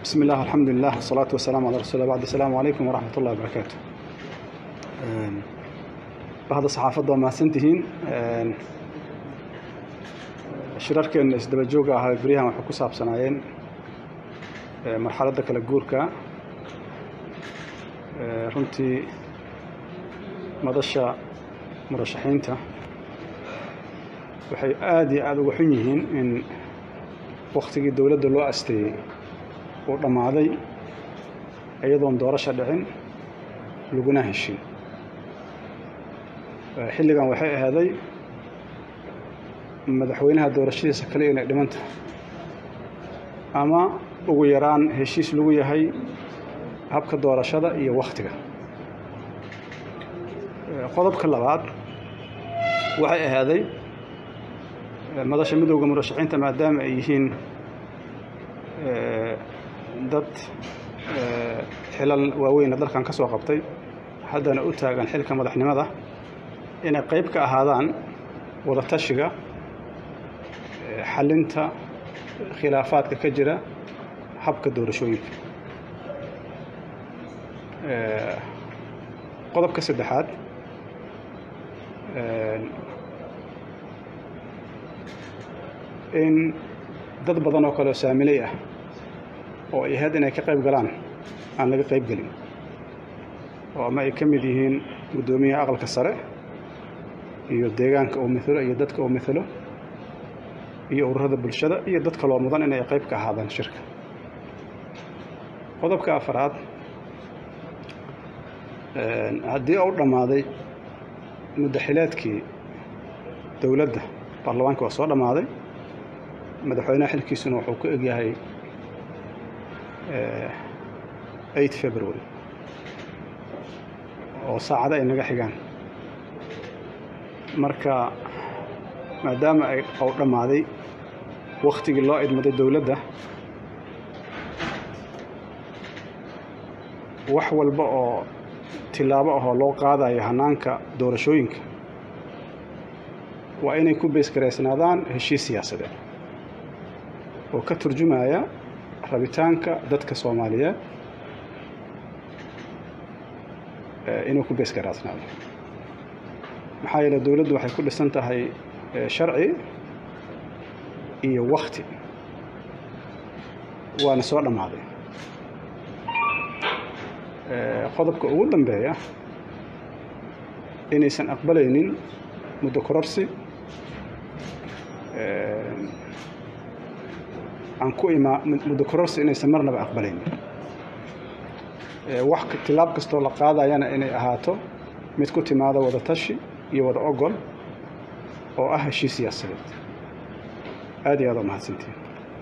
بسم الله الحمد لله والصلاة والسلام على رسول الله بعد السلام عليكم ورحمة الله وبركاته bahda saxaafadda waa mahadsantihiin shirarkeena isdaba jooga ahaa beryahan waxay ku saabsanaayeen marxaladda kala guurka runtii madasha murashaxiinta waxay aada iyo aada uga xun yihiin in waktigii dowladda loo asteeyey uu dhammaaday iyadoon doorasha dhicin laguna heshin xilligan waxay ahaaday madaxweynaha doorashadiisa kale inay dhiman tahay ama ugu yaraan heshiis lagu yahay habka doorashada iyo wakhtiga qodobka labaad waxay ahaaday madasha midowda murashaxiinta maadaama ay yihiin dad xilal waaweyna dalkan ka soo qabtay haddana u taagan xilka madaxnimada inay qayb ka ahaadaan wada tashiga xalinta khilaafaadka ka jira habka doorashooyinka qodobka saddexaad in dad badan oo kaleoo saamiley ah oo ay ahayd inay ka qayb galaan aan laga qayb gelin oo ama ay ka mid yihiin guddoomiyaha aqalka sare iyo deegaanka uu mithalo iyo dadka uu mithalo iyo ururada bulshada iyo dad kaloo mudan inay qayb ka ahaadaan shirka qodobka afaraad haddii uu dhammaaday muddaxileedkii dowladda baarlamaanka waa soo dhammaaday madaxweynaha xilkiisuna wuxuu ku egyahay eight february oo saacada ay naga xigaan marka maadaama ay ou dhammaaday wakhtigii loo idmaday dowladda wax walba oo tilaabo ahoo loo qaadayo hannaanka doorashooyinka waa inay ku beesgaraysnaadaan heshiis siyaasadeed oo ka turjumaya rabitaanka dadka soomaaliyeed inuu ku beesgaraasnaado maxaa yeele dowladdu waxay ku dhisan tahay sharci iyo wakti waana soo dhammaaday qodobka ugu dambeeya inaysan aqbalaynin muddo kororsi aan ku imaa muddo kororsi inaysan marnaba aqbalaynin wax tilaab kastoo la qaadayana inay ahaato mid ku timaada wada tashi iyo wada ogol oo ah heshiis siyaasadeed aad iyo aad oo mahadsantiin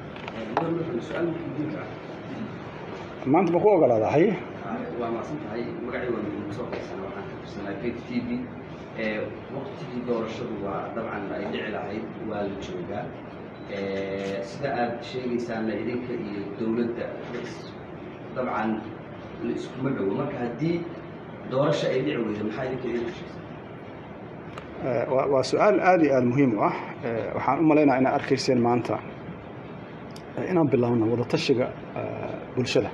maanta ma ku ogolaadaa haye waa macsan tahay magacii waa nagu soo qaysan waxaan ka tirsanaa gate t v waqtigii doorashadu waa dabcan ay dhici lahayd waa la joogaa sida aad sheegaysaana idinka iyo dowladda dabcan la iskuma dhowo marka haddii doorasho ay dhici weydo maxaa idinka idin heshiisa waa su-aal aada iyo aada muhiim u ah waxaan u malaynaa inaad arkayseen maanta inaan bilaabno wada tashiga bulshada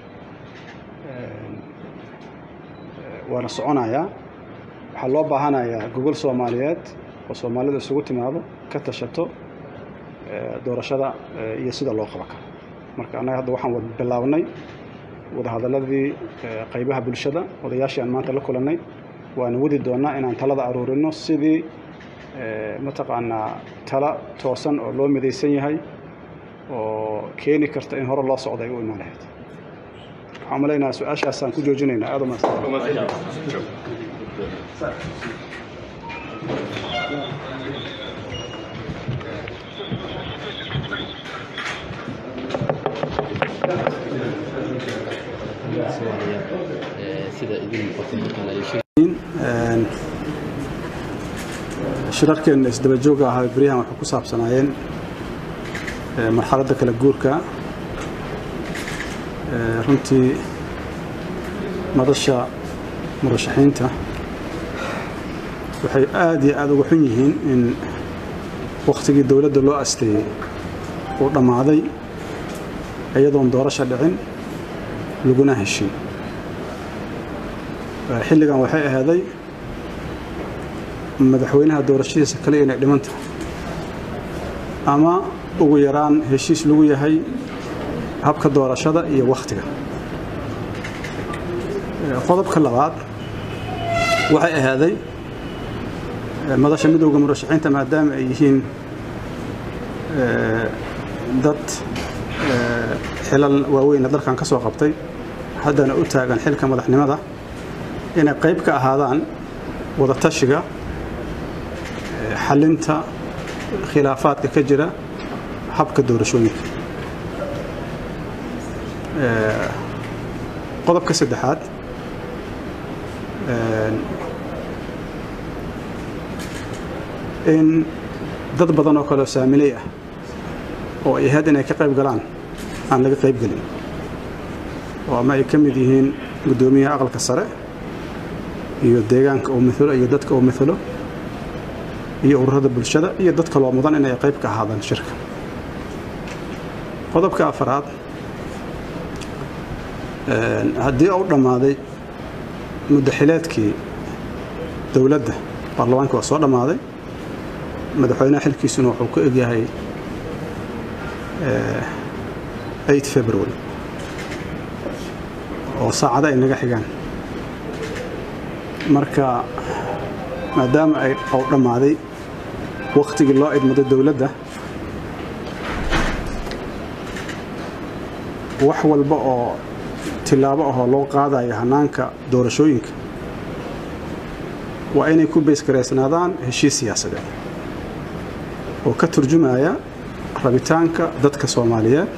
waana soconayaa waxaa loo baahanayaa gogol soomaaliyeed oo soomaalida isugu timaado ka tashato doorashada iyo sida loo qaba karo marka annaga hadda waxaan wad bilaabnay wadahadaladii qaybaha bulshada odayaashii aan maanta la kulannay waana wadi doonnaa inaan talada aruurino sidii mataqaanaa tala toosan oo loo midaysan yahay oo keeni karta in hore loo socda ay u imaan lahayd waxaan malaynaha su-aashaasaan ku joojinaynaa aad umahadsan shirarkeena isdaba jooga ahaa beryahan waxay ku saabsanaayeen marxaladda kala guurka runtii madasha murashaxiinta waxay aada iyo aada uga xun yihiin in wakhtigii dowladda loo asteeyey uu dhammaaday iyadoon doorasho dhicin laguna heshin xilligan waxay ahaaday madaxweynaha doorashadiisa kale inay dhiman tahay ama ugu yaraan heshiis lagu yahay habka doorashada iyo wakhtiga qodobka labaad waxay ahaaday madasha midowda murashaxiinta maadaama ay yihiin dad xilal waaweyna dalkan ka soo qabtay haddana u taagan xilka madaxnimada inay qayb ka ahaadaan wada tashiga xalinta khilaafaadka ka jira habka doorashooyinka qodobka saddexaad in dad badan oo kale oo saamiley ah oo ay ahayd inay ka qayb galaan aan laga qayb gelin oo ama ay ka mid yihiin guddoomiyaha aqalka sare iyo deegaanka uu milo iyo dadka uu milo iyo ururada bulshada iyo dad kaloo mudan inay qayb ka ahaadaan shirka qodobka afaraad haddii uu dhammaaday muddaxileedkii dowladda baarlamaanka waa soo dhammaaday madaxweynaha xilkiisuna wuxuu ku egyahay february oo saacado ay naga xigaan marka maadaama ay uu dhammaaday wakhtigii loo idmaday dowladda wax walba oo tilaabo ahoo loo qaadayo hannaanka doorashooyinka waa inay ku baysgaraysnaadaan heshiis siyaasadeed oo ka turjumaya rabitaanka dadka soomaaliyeed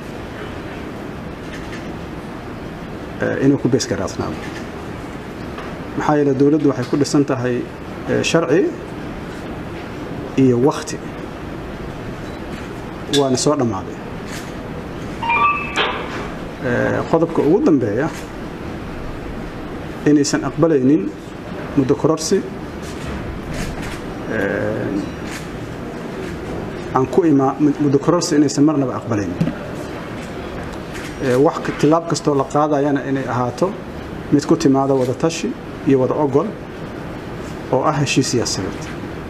inuu ku baysgaraysnaado maxaa yeele dowladdu waxay ku dhisan tahay sharci iyo wakhti waana soo dhammaaday qodobka ugu dambeeya inaysan aqbalaynin muddo kororsi aan ku imaa muddo kororsi inaysan marnaba aqbalaynin wax tilaab kastoo la qaadayana inay ahaato mid ku timaada wada tashi iyo wada ogol oo ah heshiis siyaasadeed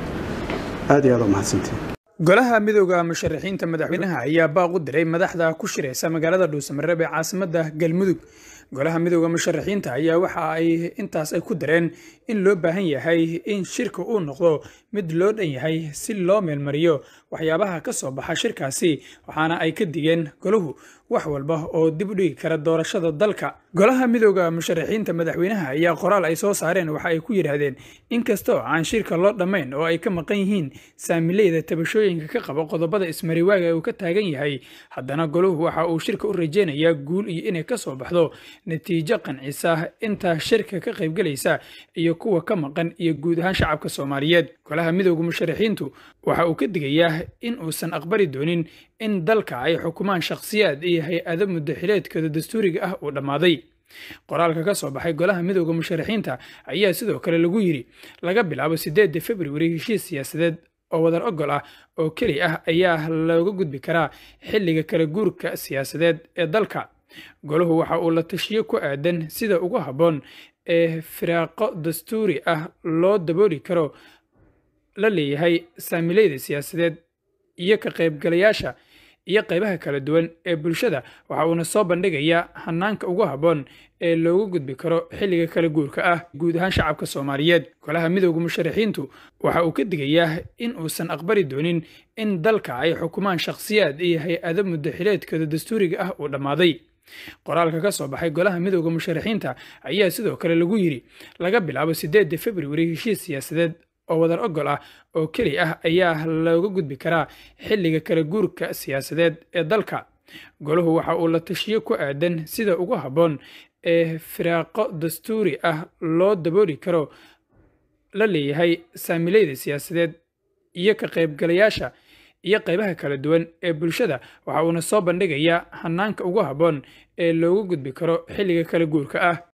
aad iyo aad u mahadsantiin golaha midooda musharaxiinta madaxweynaha ayaa baaq u diray madaxda ku shiraysa magaalada dhuusamareeb ee caasimada galmudug golaha midooda musharaxiinta ayaa waxa ay intaas ay ku dareen in loo baahan yahay in shirka uu noqdo mid loo dhan yahay si loo meelmariyo waxyaabaha ka soo baxa shirkaasi waxaana ay ka digeen golahu wax walba oo dib u dhigi kara doorashada dalka golaha midooda musharaxiinta madaxweynaha ayaa qoraal ay soo saareen waxa ay ku yidhaahdeen inkastoo aan shirka loo dhammayn oo ay ka maqan yihiin saamileyda tabashooyinka ka qaba qodobada ismariwaaga uu ka taagan yahay haddana golahu waxa uu shirka u rajeynayaa guul iyo inay ka soo baxdo natiijo qancisa inta shirka ka qaybgelaysa iyo kuwa ka maqan iyo guud ahaan shacabka soomaaliyeed golaha midooda musharaxiintu waxa uu ka digayaa in uusan aqbali doonin in dalka ay xukumaan shakhsiyaad iyo hay-ado muddaxileedkooda dastuuriga ah uu dhammaaday qoraalka ka soo baxay golaha midooda musharaxiinta ayaa sidoo kale lagu yidhi laga bilaabo sideedda februari heshiis siyaasadeed oo wadar ogol ah oo keli ah ayaa looga gudbi karaa xilliga kala guurka siyaasadeed ee dalka golahu waxa uu la tashiyo ku aadan sida ugu habboon ee firaaqo dastuuri ah loo dabooli karo la leeyahay saamileyda siyaasadeed iyo ka qaybgalayaasha iyo qaybaha kala duwan ee bulshada waxa uuna soo bandhigayaa hanaanka ugu habboon ee loogu gudbi karo xilliga kala guurka ah guud ahaan shacabka soomaaliyeed golaha midooda musharaxiintu waxa uu ka digayaa in uusan aqbali doonin in dalka ay xukumaan shakhsiyaad iyo hay-ado muddaxileedkooda dastuuriga ah uu dhammaaday qoraalka ka soo baxay golaha midooda musharaxiinta ayaa sidoo kale lagu yidhi laga bilaabo sideedda februari heshiis siyaasadeed oo wadar ogol ah oo keli ah ayaa looga gudbi karaa xilliga kala guurka siyaasadeed ee dalka golahu waxa uu la tashiyo ku aadan sida ugu habboon ee firaaqo dastuuri ah loo dabooli karo la leeyahay saamileyda siyaasadeed iyo ka qaybgalayaasha iyo qaybaha kala duwan ee bulshada waxa uuna soo bandhigayaa hanaanka ugu habboon ee loogu gudbi karo xilliga kala guurka ah